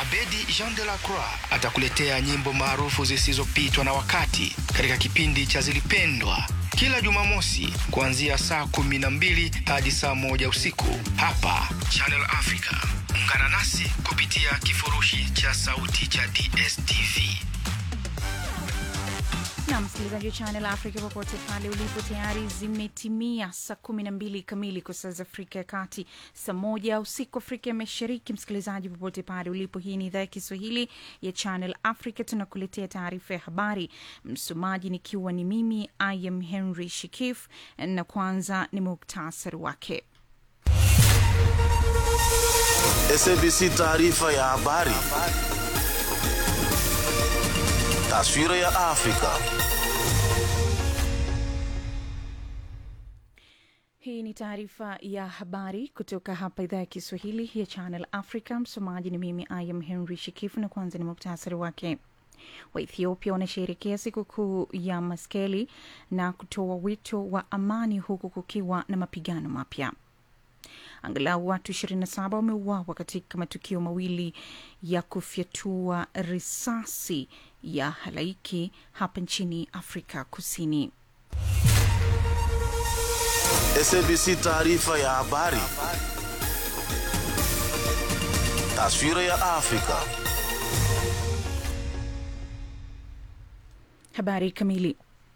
Abedi Jean de la Croix atakuletea nyimbo maarufu zisizopitwa na wakati katika kipindi cha Zilipendwa kila Jumamosi kuanzia saa kumi na mbili hadi saa moja usiku hapa Channel Africa. Ungana nasi kupitia kifurushi cha sauti cha DSTV. na msikilizaji wa Channel Africa popote pale ulipo, tayari zimetimia saa kumi na mbili kamili kwa saa za Afrika ya Kati, saa moja usiku Afrika ya Mashariki. Msikilizaji popote pale ulipo, hii ni idhaa ya Kiswahili ya Channel Africa, tunakuletea taarifa ya habari. Msomaji nikiwa ni mimi I am Henry Shikif, na kwanza ni muktasari wake. SABC taarifa ya habari. Taswira ya Afrika. Hii ni taarifa ya habari kutoka hapa idhaa ya Kiswahili ya Channel Africa. Msomaji ni mimi I am Henry Shikifu, na kwanza ni muktasari wake. Waethiopia wanasherehekea sikukuu ya Maskeli na kutoa wito wa amani huku kukiwa na mapigano mapya. Angalau watu 27 wameuawa katika matukio mawili ya kufyatua risasi ya halaiki hapa nchini Afrika Kusini. SABC taarifa ya habari. Taswira ya Afrika. Habari kamili.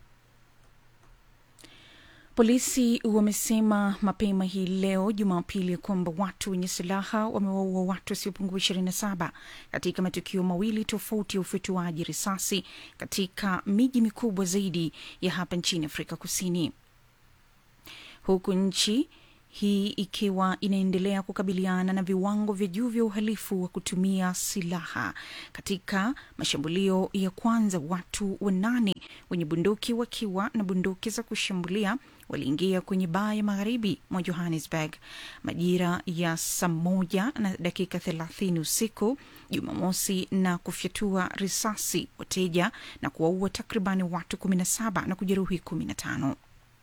Polisi wamesema mapema hii leo Jumapili kwamba watu wenye silaha wamewaua watu wasiopungua 27 katika matukio mawili tofauti ya ufyatuaji risasi katika miji mikubwa zaidi ya hapa nchini Afrika Kusini, huku nchi hii ikiwa inaendelea kukabiliana na viwango vya juu vya uhalifu wa kutumia silaha. Katika mashambulio ya kwanza, watu wanane wenye bunduki wakiwa na bunduki za kushambulia waliingia kwenye baa ya magharibi mwa Johannesburg majira ya saa moja na dakika thelathini usiku Jumamosi na kufyatua risasi wateja na kuwaua takribani watu 17 na kujeruhi 15.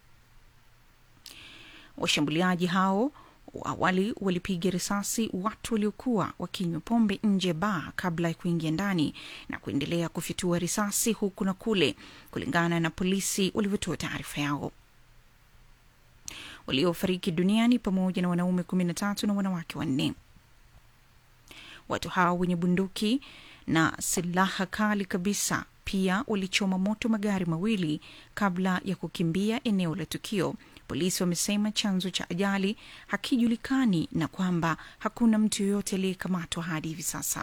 Washambuliaji hao awali walipiga risasi watu waliokuwa wakinywa pombe nje ya baa kabla ya kuingia ndani na kuendelea kufyatua risasi huku na kule, kulingana na polisi walivyotoa taarifa yao. Waliofariki duniani pamoja na wanaume kumi na tatu na wanawake wanne. Watu hao wenye bunduki na silaha kali kabisa pia walichoma moto magari mawili kabla ya kukimbia eneo la tukio. Polisi wamesema chanzo cha ajali hakijulikani na kwamba hakuna mtu yoyote aliyekamatwa hadi hivi sasa.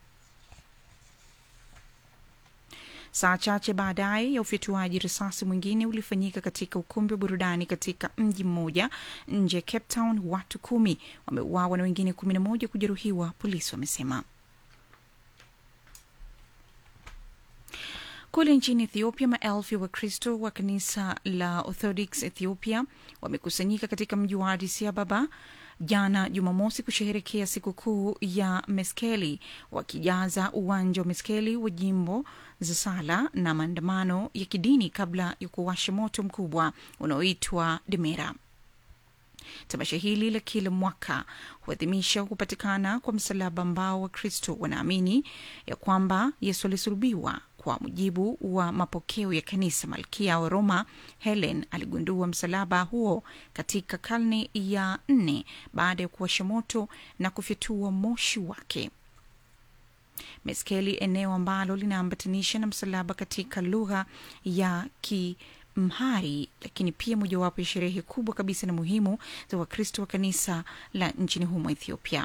Saa chache baadaye ya ufyatuaji risasi mwingine ulifanyika katika ukumbi wa burudani katika mji mmoja nje ya Cape Town. Watu kumi wameuawa na wengine kumi na moja kujeruhiwa, polisi wamesema. Kule nchini Ethiopia, maelfu ya Wakristo wa kanisa la Orthodox Ethiopia wamekusanyika katika mji wa Addis Ababa jana Jumamosi kusherehekea sikukuu ya Meskeli, wakijaza uwanja wa Meskeli wa jimbo za sala na maandamano ya kidini kabla ya kuwasha moto mkubwa unaoitwa Demera. Tamasha hili la kila mwaka huadhimisha kupatikana kwa msalaba ambao Wakristo wanaamini ya kwamba Yesu alisulubiwa. Kwa mujibu wa mapokeo ya kanisa, malkia wa Roma Helen aligundua msalaba huo katika karne ya nne baada ya kuwasha moto na kufyatua moshi wake. Meskeli, eneo ambalo linaambatanisha na msalaba katika lugha ya ki Mhari, lakini pia mojawapo ya sherehe kubwa kabisa na muhimu za Wakristo wa kanisa la nchini humo Ethiopia.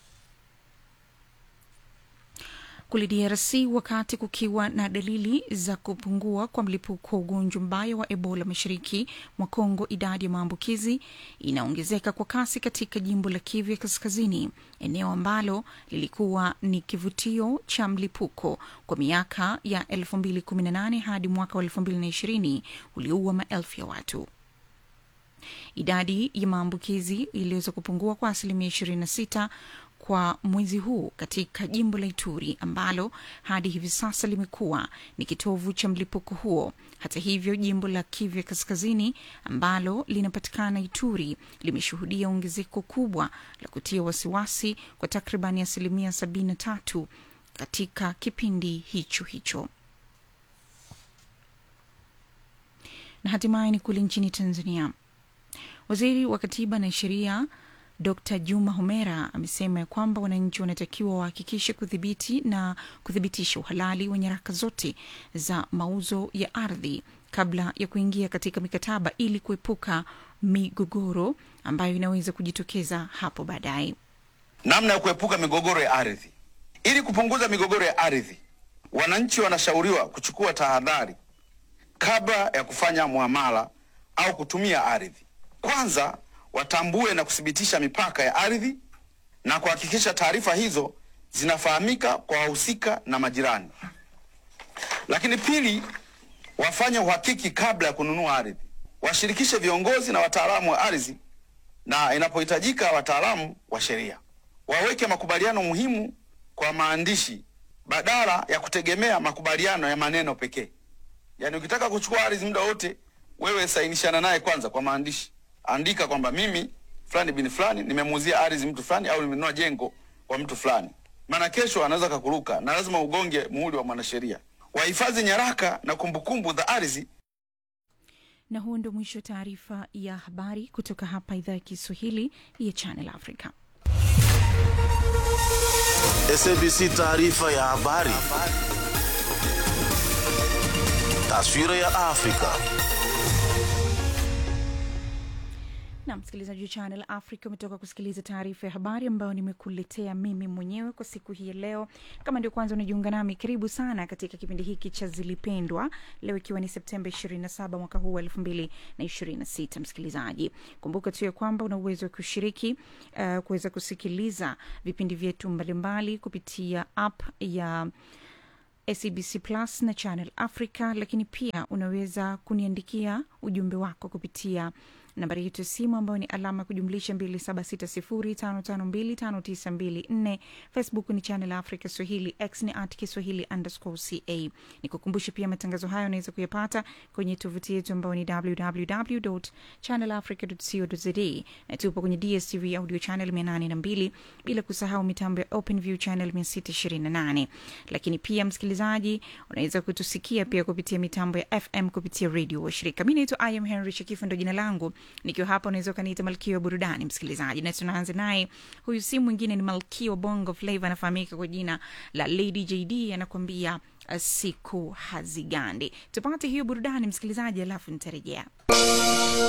Kule DRC, wakati kukiwa na dalili za kupungua kwa mlipuko wa ugonjwa mbaya wa Ebola mashariki mwa Kongo, idadi ya maambukizi inaongezeka kwa kasi katika jimbo la Kivu ya Kaskazini, eneo ambalo lilikuwa ni kivutio cha mlipuko kwa miaka ya 2018 hadi mwaka wa 2020 ulioua maelfu ya watu. Idadi ya maambukizi iliweza kupungua kwa asilimia 26 kwa mwezi huu katika jimbo la Ituri ambalo hadi hivi sasa limekuwa ni kitovu cha mlipuko huo. Hata hivyo, jimbo la Kivu Kaskazini ambalo linapatikana Ituri limeshuhudia ongezeko kubwa la kutia wasiwasi kwa takribani asilimia sabini na tatu katika kipindi hicho hicho. Na hatimaye ni kule nchini Tanzania. Waziri wa Katiba na Sheria Dr Juma Homera amesema ya kwamba wananchi wanatakiwa wahakikishe kudhibiti na kuthibitisha uhalali wa nyaraka zote za mauzo ya ardhi kabla ya kuingia katika mikataba ili kuepuka migogoro ambayo inaweza kujitokeza hapo baadaye. namna ya kuepuka migogoro ya ardhi. Ili kupunguza migogoro ya ardhi, wananchi wanashauriwa kuchukua tahadhari kabla ya kufanya muamala au kutumia ardhi. Kwanza, watambue na kuthibitisha mipaka ya ardhi na kuhakikisha taarifa hizo zinafahamika kwa wahusika na majirani. Lakini pili, wafanye uhakiki kabla ya kununua ardhi. Washirikishe viongozi na wataalamu wa ardhi na inapohitajika wataalamu wa sheria. Waweke makubaliano muhimu kwa maandishi badala ya kutegemea makubaliano ya maneno pekee. Yaani, ukitaka kuchukua ardhi muda wote, wewe sainishana naye kwanza kwa maandishi, andika kwamba mimi fulani bin fulani nimemuuzia ardhi mtu fulani au nimenunua jengo kwa mtu fulani, maana kesho anaweza kakuruka, na lazima ugonge muhuri wa mwanasheria. Wahifadhi nyaraka na kumbukumbu za ardhi Na huo ndio mwisho wa taarifa ya habari kutoka hapa idhaa ya Kiswahili ya Channel Africa. SABC taarifa ya habari. Taswira ya Afrika. na msikilizaji wa Channel Africa umetoka kusikiliza taarifa ya habari ambayo nimekuletea mimi mwenyewe kwa siku hii ya leo. Kama ndio kwanza unajiunga nami, karibu sana katika kipindi hiki cha Zilipendwa, leo ikiwa ni Septemba 27 mwaka huu wa 2026. Msikilizaji, kumbuka tu ya kwamba una uwezo wa kushiriki uh, kuweza kusikiliza vipindi vyetu mbalimbali kupitia app ya SABC Plus na Channel Africa, lakini pia unaweza kuniandikia ujumbe wako kupitia nambari yetu ya simu ambayo ni alama ya kujumlisha 276055259254. Facebook ni Channel Africa Swahili, X ni at Kiswahili underscore ca. Nikukumbushe pia matangazo hayo unaweza kuyapata kwenye tovuti yetu ambayo ni www channelafrica co za na tupo kwenye DSTV audio channel 802 bila kusahau mitambo ya OpenView channel 628. Lakini pia msikilizaji, unaweza kutusikia pia kupitia mitambo ya FM kupitia redio washirika. Mi naitwa Im Henry Shakifu, ndo jina langu nikiwa hapa unaweza ukaniita malkia wa burudani msikilizaji, na tunaanza naye. Huyu si mwingine ni malkia wa bongo flava, anafahamika kwa jina la Lady JD, anakuambia uh, siku hazigandi. Tupate hiyo burudani msikilizaji, alafu nitarejea.